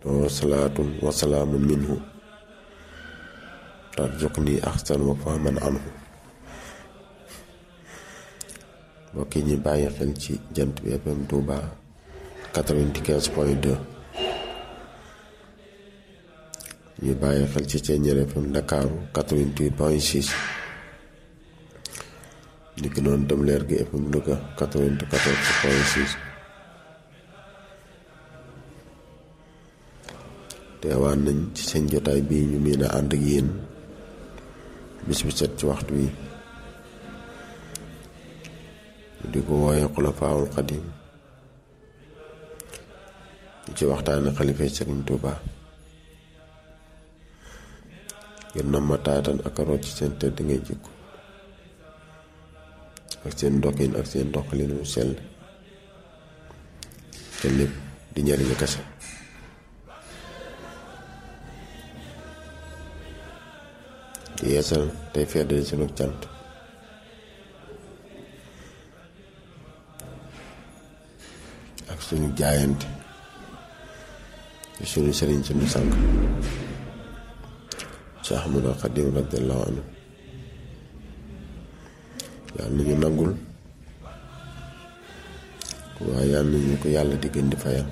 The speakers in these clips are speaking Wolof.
wa salaatun wa salaamun minhu tarzuqni ahsan wa fahman anhu mbokk yi ñu bàyyi xel ci jant bi FM Touba 95 point 2 ñu bàyyi xel ci Thiéniere FM Ndakaaru 88 point 6 ni ki noonu dem leer gi FM Louga 94 point 6 teewaan nañ ci seen jotaay bii ñu miin a ànd ak yéen bis bi set ci waxtu wi di ko wooye xulafaawul xadim di ci waxtaane xalifa Sëriñ Tuuba ngir na ma taatan ak root ci seen tëdd ngay jikko ak seen ndokkin ak seen doxalin mu sell te lépp di njariñu kese di yeesal tey feddali sunu cant ak suñu jaayante ci suñu sëriñ suñu sang Cheikh Ahmadou Khadim radiyallahu anhu yàlla nañu nangul waaye yàlla nañu ko yàlla di gën di fayal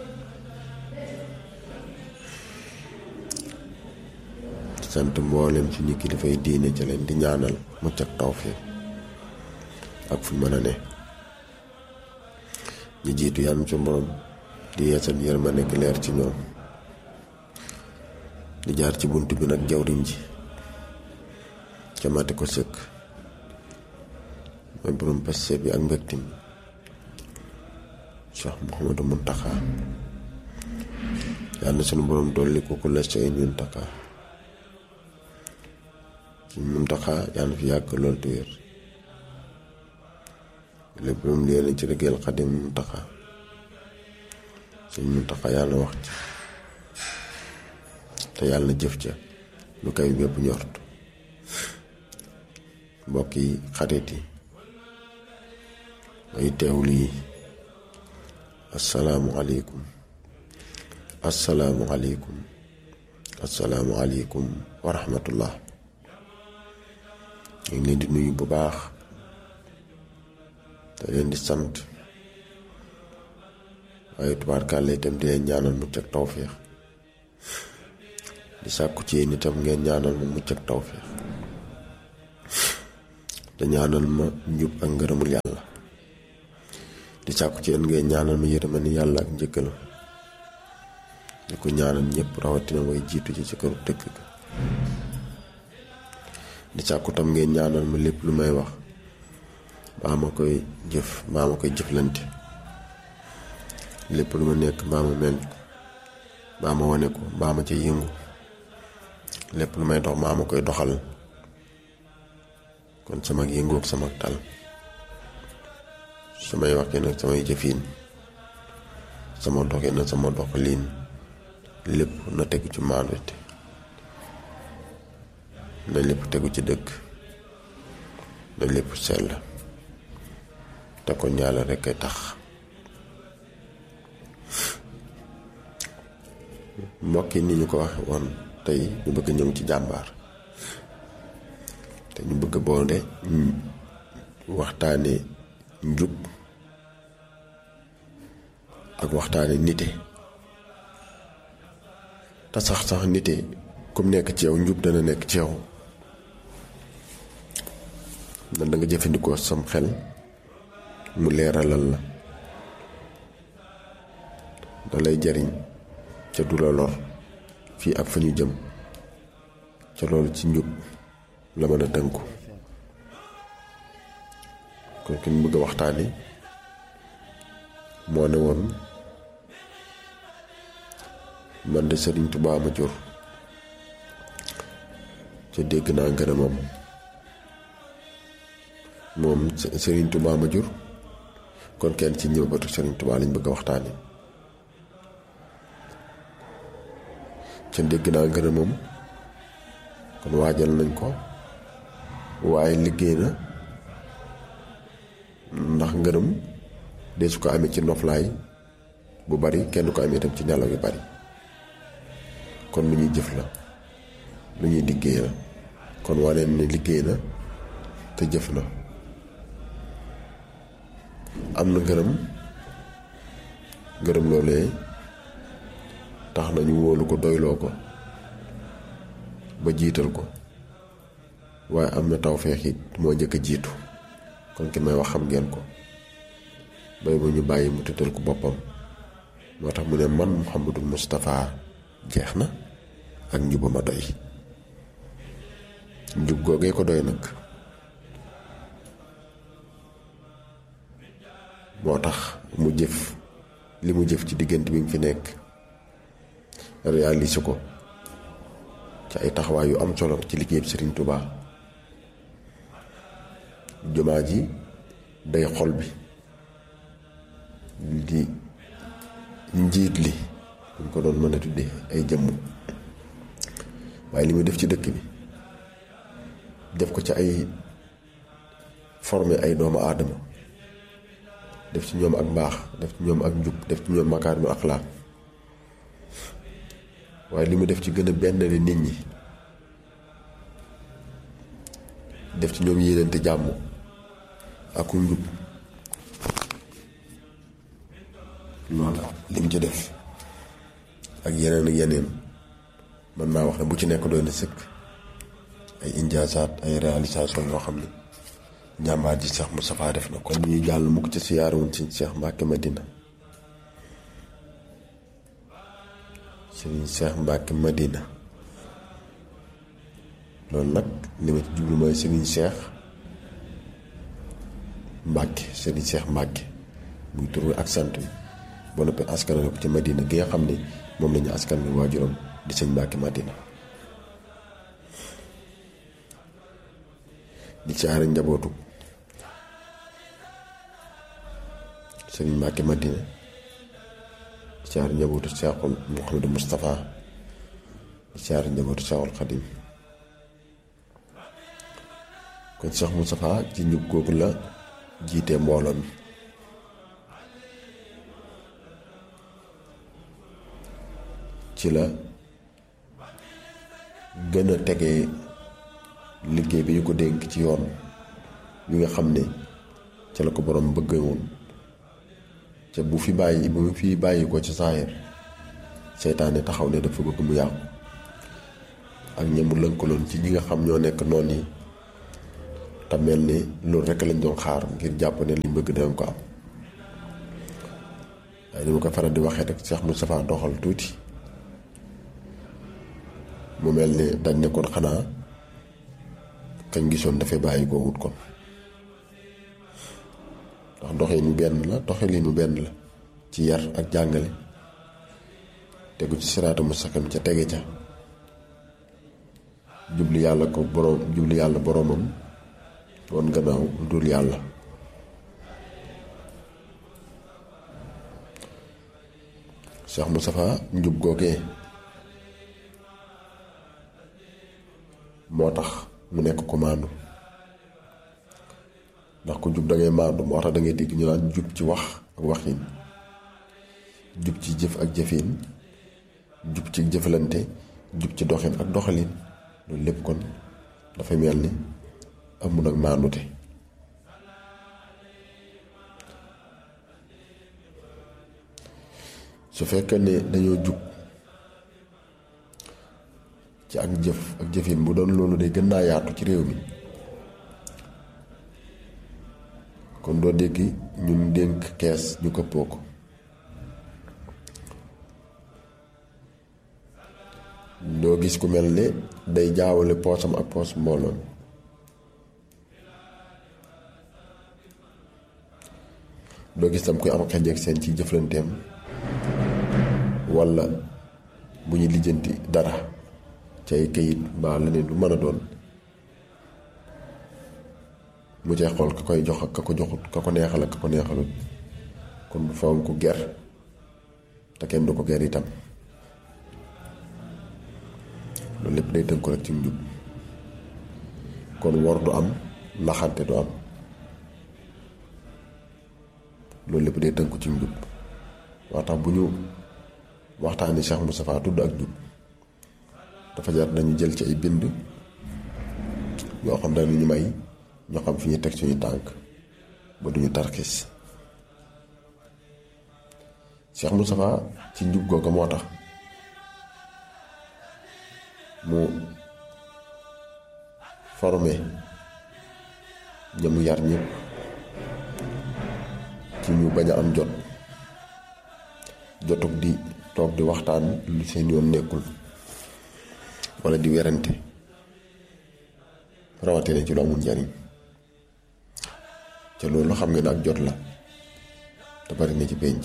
sant mboolem suñu kilifay diine ca leen di ñaanal mucc ak tawfiq ak fu mën a ne ñu jiitu yàlla ci borom di yeesal yërmande gi leer ci ñoom di jaar ci bunt bi nag jawriñ ji ca mate ko sëkk mooy borom passe bi ak mbégte mi Cheikh Mouhamadou Mountakha yàlla na sunu borom dolli ko ku la say Mountakha suñu Mountakha yàlla na fi yàgg lool te wér lépp lu mu leen ci liggéeyal Xadim Mountakha suñu Mountakha yàlla wax ci te yàlla na jëf ca lu kay bépp ñort mbokk yi xarit yi may teewlu yi asalaamualeykum asalaamualeykum asalaamualeykum wa rahmatullah ñu ngi leen di nuyu bu baax te leen di sant waaye tubaarkàlla itam di leen ñaanal mucc ak tawféex di sàkku ci yéen itam ngeen ñaanal ma mucc ak tawféex te ñaanal ma njub ak ngërëmul yàlla di sàkku ci yéen ngeen ñaanal ma yërmande yàlla ak njëggalam di ko ñaanal ñëpp rawatina way jiitu ci ci këru dëkk ga di sàkku tam ngeen ñaanal ma lépp lu may wax baa ma koy jëf baa ma koy jëflante lépp lu ma nekk baa ma mel baa ma wane ko baa ma ca yëngu lépp lu may dox baa ma koy doxal kon sama yëngu ak sama tal samay waxin ak samay jëfin sama doxin ak sama doxalin lépp na tegu ci maandute na lépp tegu ci dëkk na lépp sell te kon yàlla rekk ay tax mbokk yi ni ñu ko waxe woon tey ñu bëgg ñëw ci jàmbaar te ñu bëgg boole waxtaane njub ak waxtaane nite te sax sax nite comme nekk ci yow njub dana nekk ci yow na da nga jëfandikoo sam xel mu leeralal la da lay jariñ ca du la lor fii ak fa ñu jëm ca loolu ci njub la mën a tënku kon ki ñu bëgg a waxtaane moo ne woon man de Sëriñ Tuubaa ma jur ca dégg naa ngërëmam moom Sëriñ Tuubaa ma jur kon kenn ci ñëbatu Sëriñ Tuubaa lañ bëgg a waxtaane ca dégg naa ngërëmam kon waajal nañ ko waaye liggéey na ndax ngërëm de su ko amee ci noflaay bu bari kenn ko amee itam ci nelaw yu bari kon lu ñuy jëf la lu ñuy liggéey la kon waneen ne liggéey na te jëf na am na ngërëm ngërëm loolee tax na ñu wóolu ko doyloo ko ba jiital ko waaye am na tawfeex it moo njëkk a jiitu kon ki may wax xam ngeen ko bay bu ñu bàyyi mu tëddal ko boppam moo tax mu ne man Muhammadul Moustapha jeex na ak njuba ma doy njub googee ko doy nag moo tax mu jëf li mu jëf ci diggante bi mu fi nekk réalisé ko ci ay taxawaay yu am solo ci liggéeyam Serigne Touba jumaa ji day xol bi di njiit li buñ ko doon mën a tuddee ay jëmm waaye li muy def ci dëkk bi def ko ci ay formé ay doomu aadama def ci ñoom ak mbaax def ci ñoom ak njub def ci ñoom makaarimu axlaaq waaye li mu def ci gën a benn nit ñi def ci ñoom yéenante jàmm ak njub loolu li mu ci def ak yeneen ak yeneen mën naa wax ne bu ci nekk doy na sëkk ay injaasaat ay réalisation yoo xam ne njàmbaar ji Cheikh Moustapha def na kon ñuy jàll mukk ci siyaarawun ci Cheikh Mbacke Madina Serigne Cheikh Mbacke Madina loolu nag li ma ci jublu mooy Serigne Cheikh Mbacke Serigne Cheikh Mbacke muy tur ak sant bi ba noppi askanale ko ci Madina gi nga xam ne moom lañu askan wi waajuram di sëñ Mbacke Madina di caari njabootu sëriñ Mbacke Madina di caari njabootu Cheikhul Mouhamadou Moustapha di caari njabootu Cheikhul Khadim kon Cheikh Moustapha ci njub googu la jiite mbooloo mi ci la gën a tegee liggéey bi ñu ko dénk ci yoon bi nga xam ne ca la ko borom bëgg woon ca bu fi bàyyi bu mu fi bàyyi ko ci saayir seytaane taxaw ne dafa bëgg mu yàqu ak ñamu lënkaloon ci ñi nga xam ñoo nekk noon yi te mel ni loolu rekk lañ doon xaar ngir jàpp ne liñ bëgg dinañ ko am waaye ni ma ko faral di waxee rek Cheikh Moustapha doxal tuuti mu mel ni dañ nekkoon xanaa kañ gisoon dafay bàyyi koo wut kon ndax doxinu benn la doxalinu benn la ci yar ak jàngale tegu ci siraata mustaqim ca tege ca jubli yàlla ko boroom jubli yàlla boroomam woon gannaaw dul yàlla Cheikh Moustapha njub googee moo tax mu nekk ko maandu ndax ku jub da ngay maandu moo tax da ngay dégg ñu naan jub ci wax ak waxin jub ci jëf ak jëfin jub ci jëflante jub ci doxin ak doxalin loolu lépp kon dafa mel ni amul ak maandute su fekkee ne dañoo jub ci ak jëf ak jëfin bu doon loolu day gën naa yaatu ci réew mi kon doo dégg ñun dénk kees ñu këppoo ko doo gis ku mel ne day jaawale poosam ak poos mbooloon doo gis tam koy am xej ak seen ci jëflanteem walla bu ñu lijjanti dara ci ay këyit mbaa leneen lu mën a doon mu cay xool ka koy jox ak ka ko joxut ka ko neexal ak ka ko neexalut kon fawam ko ger te kenn du ko ger itam loolu lépp day tënk ko rek ci njub kon wor du am naxante du am loolu lépp day tënk ci njub waa tax bu ñu waxtaani Cheikh Moustapha tudd ak njub dafa jar dañu jël ci ay bind yoo xam dañu ñu may ñoo xam fi ñu teg suñu tànk ba duñu tarxis Cheikh Moustapha ci njub googa moo tax mu formé ñamu yar ñëpp ci ñu bañ a am jot jotug di toog di waxtaan lu seen yoon nekkul wala di werante rawatina ci lu amul njariñ ca loolu xam nga ne ak jot la te bari na ci penc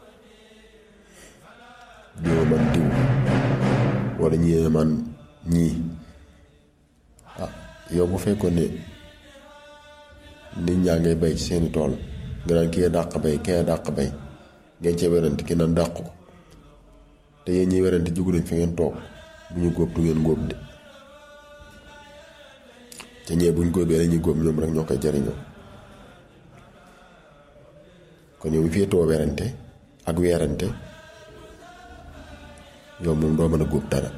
diwa man diw wala ñii man ñii ah yow bu fekkoon ne nit ñaa ngay bay ci seeni tool nga naan kii dàq bay kee dàq bay ngeen cee werante ki naan dàq ko te yéen ñiy werante jugu nañ fi ngeen toog bu ñu góob du ngeen góob de te ñee buñ góobee la ñuy góob ñoom rek ñoo koy jariñoo kon yow mi féetoo werante ak weerante yow moom doo mën a góob dara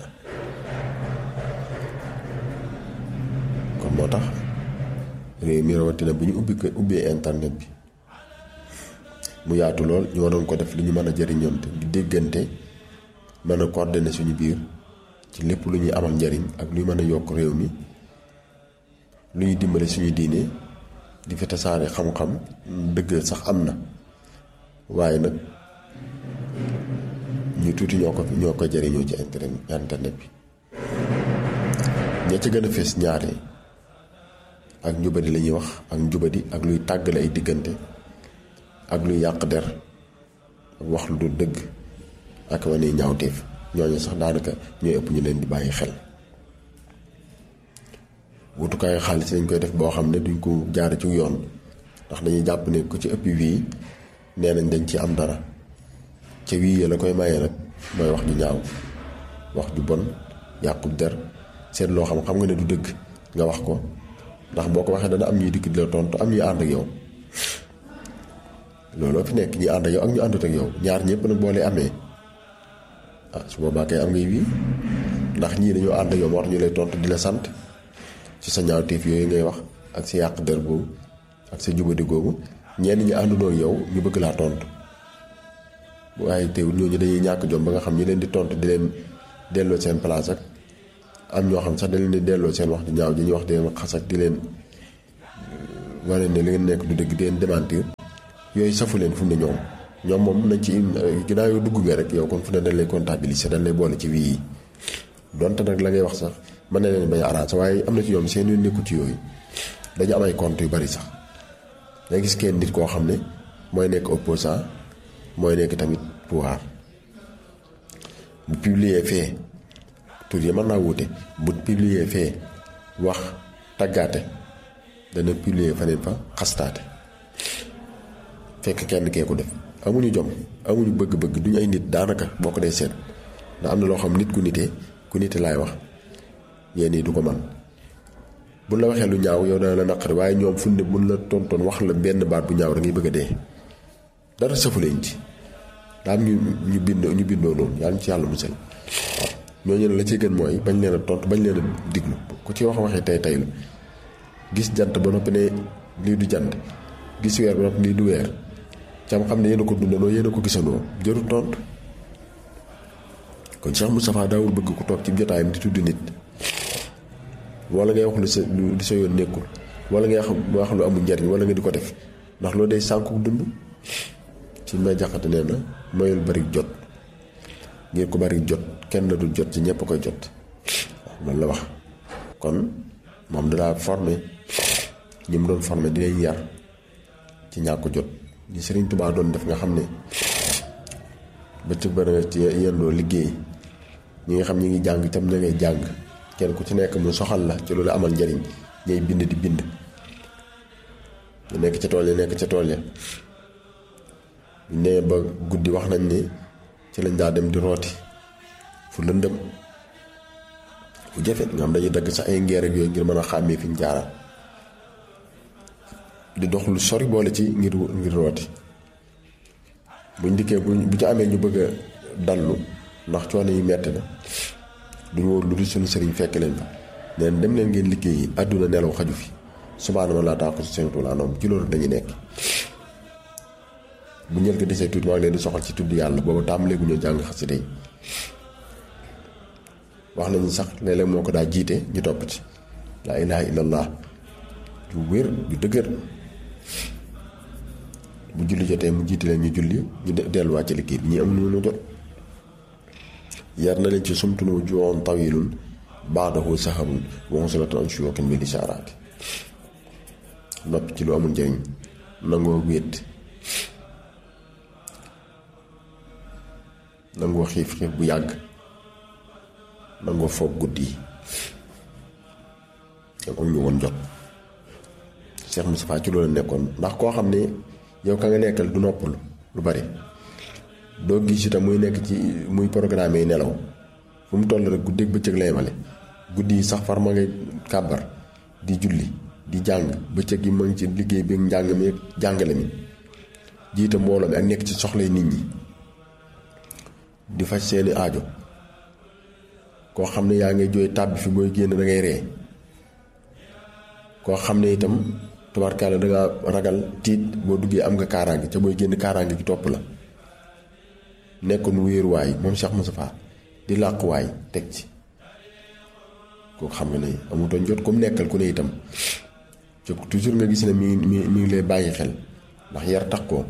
kon moo tax réew mi rawatina bu ñu ubbi ko ubbee internet bi mu yaatu lool ñu waroon ko def li ñu mën a jëriñoonte di déggante mën a coordonner suñu biir ci lépp lu ñuy amal njariñ ak luy mën a yokk réew mi lu ñuy dimbale suñu diine di fi tasaare xam-xam dëgg sax am na waaye nag ñu tuuti ñoo ko ñoo ko jëriñoo ci internet bi ña ci gën a fees ñaare ak njubadi la ñuy wax ak njubadi ak luy tàggale ay diggante ak luy yàq der ak wax lu dul dëgg ak wane ñaawteef ñooñu sax daanaka ñooy ëpp ñu leen di bàyyi xel wutukaayu xaalis lañ koy def boo xam ne duñ ko jaare ci yoon ndax dañuy jàpp ne ku ci ëpp wii nee nañ dañ ci am dara ca wii ya la koy maye nag mooy wax ju ñaaw wax ju bon yàqub der seet loo xam xam nga ne du dëgg nga wax ko ndax boo ko waxee dana am ñuy dikk di la tontu am ñuy ànd ak yow looloo fi nekk ñi ànd ak yow ak ñu àndut ak yow ñaar ñëpp nag boo lay amee ah su boobaa kay am ngay wii ndax ñii dañoo ànd ak yow moo tax ñu lay tontu di la sant ci sa ñaawteef yooyu ngay wax ak sa yàq der boobu ak sa jubadi googu ñenn ñi àndunoo yow ñu bëgg laa tontu waaye teewul ñooñu dañuy ñàkk jom ba nga xam ñi leen di tontu di leen delloo seen place ak am ñoo xam sax da leen di delloo seen wax di ñaaw ji ñuy wax di leen xas ak di leen wane ne li ngeen nekk du dëgg di leen démentir yooyu safu leen fu mu ne ñoom ñoom moom nañ ci ginnaaw yow dugg nga rek yow kon fu ne dañ lay comptabiliser dañ lay boole ci wii yi donte nag la ngay wax sax mën na leen bañ a arrangé waaye am na ci ñoom seen yu nekku ci yooyu dañu am ay compte yu bari sax da gis kenn nit koo xam ne mooy nekk opposant mooy nekk tamit pouvoir bu publier fee tur yi mën naa wuute bu publier fee wax taggaate dana publier faneen fa xastaate fekk kenn kee ko def amuñu jom amuñu bëgg-bëgg duñu ay nit daanaka boo ko dee seet ndax am na loo xam nit ku nitee ku nite laay wax yéen yi du ko man bu la waxee lu ñaaw yow dana la naqari waaye ñoom fu ne mun la tontoon wax la benn baat bu ñaaw da ngay bëgg a dee dara safu leen ci daa am ñu ñu bind ñu bindoo noonu yàlla ci yàlla musal ñooñu ne la ci gën mooy bañ leen a tontu bañ leen a diglu ku ci wax waxee tey tey la gis jant ba noppi ne lii du jant gis weer ba noppi lii du weer cam xam ne yéen a ko dundandoo yéen a ko gisandoo jërul tontu kon Cheikh Moustapha daawul bëgg ku toog ci jotaayam di tudd nit wala ngay wax lu sa lu sa yoon nekkul wala ngay wax lu amul njariñ wala nga di ko def ndax loolu day sànku dund ci may jaxate nee na mayul bari jot ngir ko bari jot kenn la dul jot ci ñëpp koy jot loolu la wax kon moom dalaa formé ñi mu doon formé di leen yar ci ñàkk jot li Sëriñ Tuubaa doon def nga xam ne bëccëg ba nga ci yendoo liggéey ñi nga xam ñi ngi jàng tam na ngay jàng kenn ku ci nekk mu soxal la ci loolu amal njariñ ñay bind di bind ñu nekk ca tool ya nekk ca tool ya ne ba guddi wax nañ ni ci lañ daa dem di rooti fu lëndëm fu jafe nga xam dañuy dagg sax ay ngeer ak yooyu ngir mën a xàmmee fi ñu jaaraat di dox lu sori boole ci ngir ngir rooti buñ dikkee bu bu ci amee ñu bëgg a dallu ndax coono yi metti na duñu wóor lu dul suñu sëriñ fekk leen fa neen dem leen ngeen liggéeyi àdduna nelaw xaju fi subaana ma laa taa ko si seen tuulaa noom ci loolu dañuy nekk bu ñël ko desee tuuti maa ngi leen di soxal ci tudd yàlla boobu tàmbalee gu ñu jàng xasida yi wax nañu sax léeg-léeg moo ko daa jiite ñu topp ci laa ilaha illallah ju wér ju dëgër bu julli jotee mu jiite leen ñu julli ñu delluwaat ci liggéey bi ñi am nu jot yar na leen ci sumtunu juwoon tawilun baadahu saharun wonsulatan an suyookin bil ishaaraati noppi ci lu amul njëriñ nangoo wéet nangoo xiif xiif bu yàgg nangoo foog guddi yi am ñu woon jot Cheikh Moustapha ci loolu nekkoon ndax koo xam ne yow ka nga nekkal du noppalu lu bari doo gis itam muy nekk ci muy programme yi nelaw fu mu toll rek guddeeg bëccëg lay male guddi yi sax far ma ngay kàbbar di julli di jàng bëccëg yi ma ngi ci liggéey bi njàng mi jàngale mi jiite mbooloo mi ak nekk ci soxlay nit ñi di faj seeni aajo koo xam ne yaa ngay jooy tàbbi fi booy génn da ngay ree koo xam ne itam tubaarkaale da nga ragal tiit boo duggee am nga kaaraange ca booy génn kaaraange gi topp la nekkoon wéeruwaay moom Cheikh Moustapha di làquwaay teg ci kooku xam nga ne amutoon jot comme nekkal ku ne itam ci toujours nga gis ne mi mi mi ngi lay bàyyi xel ndax yar tax koo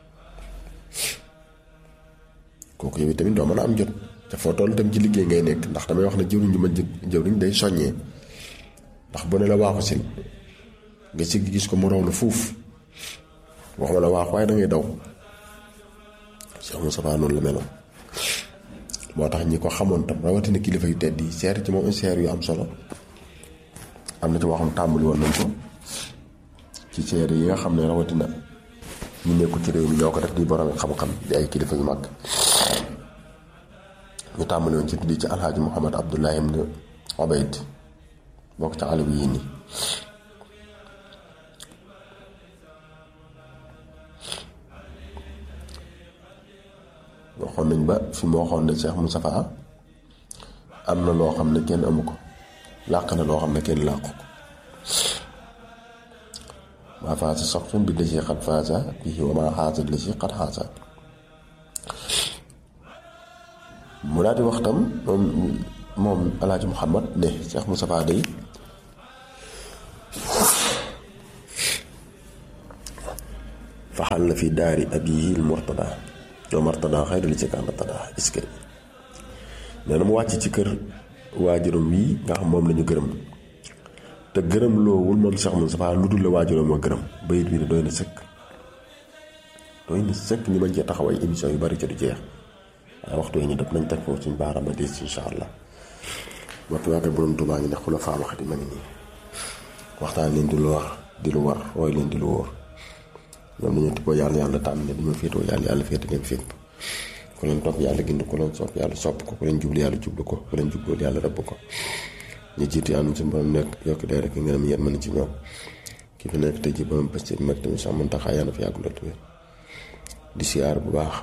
kooku yow tamit doo mën a am jot te foo toll itam ci liggéey ngay nekk ndax damay wax ne jëwriñ ju ma jëwriñ day soññee ndax bu ne la waaxu si nga sigg gis ko mu raw la fuuf waxuma la waax waaye da ngay daw Cheikh Moustapha noonu la meloon moo tax ñi ko xamoon tam rawatina kilifa yu tedd yi seer ci moom seer yu am solo am na ci waxam tàmbali woon nañ ko ci seer yi nga xam ne rawatina ñu nekkul ci réew mi ñoo ko def di borom xam-xam di ay kilifa yu mag ñu tàmbali woon ci tuddi ci alxaaji Muhammad Abdullahi ibn Ubayd bokk ca àll bi yii nii waxoon nañ ba fi mu waxoon ne Cheikh Moustapha am na loo xam ne kenn amu ko làq na loo xam ne kenn làqu ko maa faasa soxtun bi la si xat faasa bii wa maa xaasa la si xat xaasa mu daal di wax tam moom moom alaaji Muhammad ne Cheikh Moustapha day faxal na fi daari abihi murtada yow martada xayra li ci kànd tada est-ce que nee na mu wàcc ci kër waajuram wii nga xam moom lañu gërëm te gërëm loowul moom Cheikh Moustapha lu dul la waajuram ma gërëm bayit bi ne doy na sëkk doy na sëkk ñu mën cee taxaw ay émission yu bari ca du jeex waaye waxtu yi ñu def nañ teg foofu suñu baaraam a des insha allah waxtu waa kay borom Tuubaa ngi ne xula faa wax di ma ngi nii waxtaan leen di lu wax di lu war roy leen di lu wóor ñoom dañoo tibboo yàlla yàlla tànn ne dañoo féetoo yàlla yàlla féete leen féet ku leen topp yàlla gind ku leen sopp yàlla sopp ko ku leen jublu yàlla jublu ko ku leen jublu yàlla rëbb ko ñu jiitu yàlla ci borom nekk yokk dee rek ngeen am yéen mën ci ñoom ki fi nekk tey ji borom pëste bi mag tamit sax mën taxaa yàlla fi yàgg loolu wér di siyaar bu baax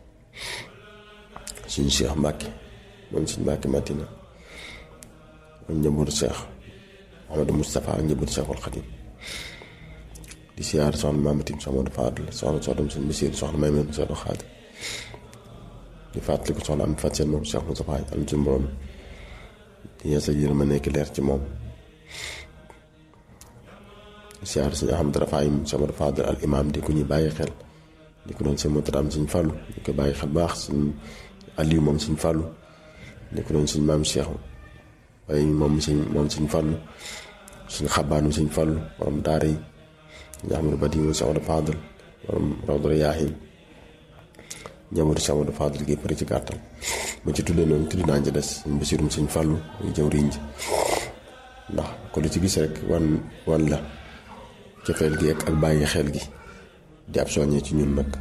suñu Cheikh Mbacke moom suñu Mbacke Matina ak njabootu Cheikh Mouhamadou Moustapha ak njabootu Cheikhul Khadim di siyaar soxna Maamatim soxna Modou Fadel soxna soxna suñu Basiir soxna Maymoun soxna Xaadir di fàttaliku soxna am fat seen moom Cheikh Moustapha am ci borom di yeesa yërëm ma nekk leer ci moom di siyaar suñu Ahmad Rafaayim soxna Modou Fadel al imam di ku ñuy bàyyi xel di ko doon seen motaram suñ fàllu di ko bàyyi xel baax suñ Aliou moom suñ fàllu di ko doon suñ maam Cheikh waaye moom suñ moom suñ fàllu suñ xabaanu suñ fàllu borom daara yi nga xam ne ba di mu Cheikh Modou Fadel borom Rawdu Rayaahin njabootu Cheikh Modou Fadel gi pare ci gàttal ba ci tuddee noonu tudd naa ci des suñ basirum suñ fàllu muy jëw riñ ji ndax ko lu ci gis rek wan wan la cofeel gi ak bàyyi xel gi di ab soññee ci ñun nag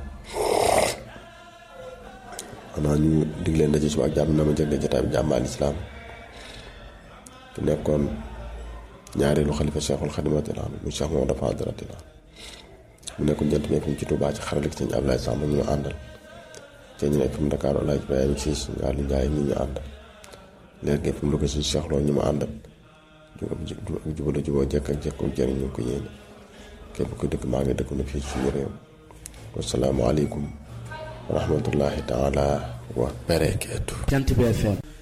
xanaa ñu dig leen daje suba ak jàmm na ma jëg jotaay bi jàmm al islaam ki nekkoon ñaareelu xalifa Cheikhul Khadim radiyallahu anhu mu Cheikh Mamadou Fadel radiyallahu anhu mu nekkoon jant bi ci Touba ci xarale gi sëñ Ablaye Samb ñu ma àndal te ñu nekk fi mu Dakar Alaaji Ibrahima Siis Ngaalu Njaay ñi ñu àndal leer gi fu mu ko si soxloo ñu ma àndal jubala juboo jekk ak jekk jëriñ ñu ko yéene képp ko dëkk maa ngi dëkk na fii suñu réew wasalaamu aleykum wa rahmatullahi taala wa barakaatu Jant bi FM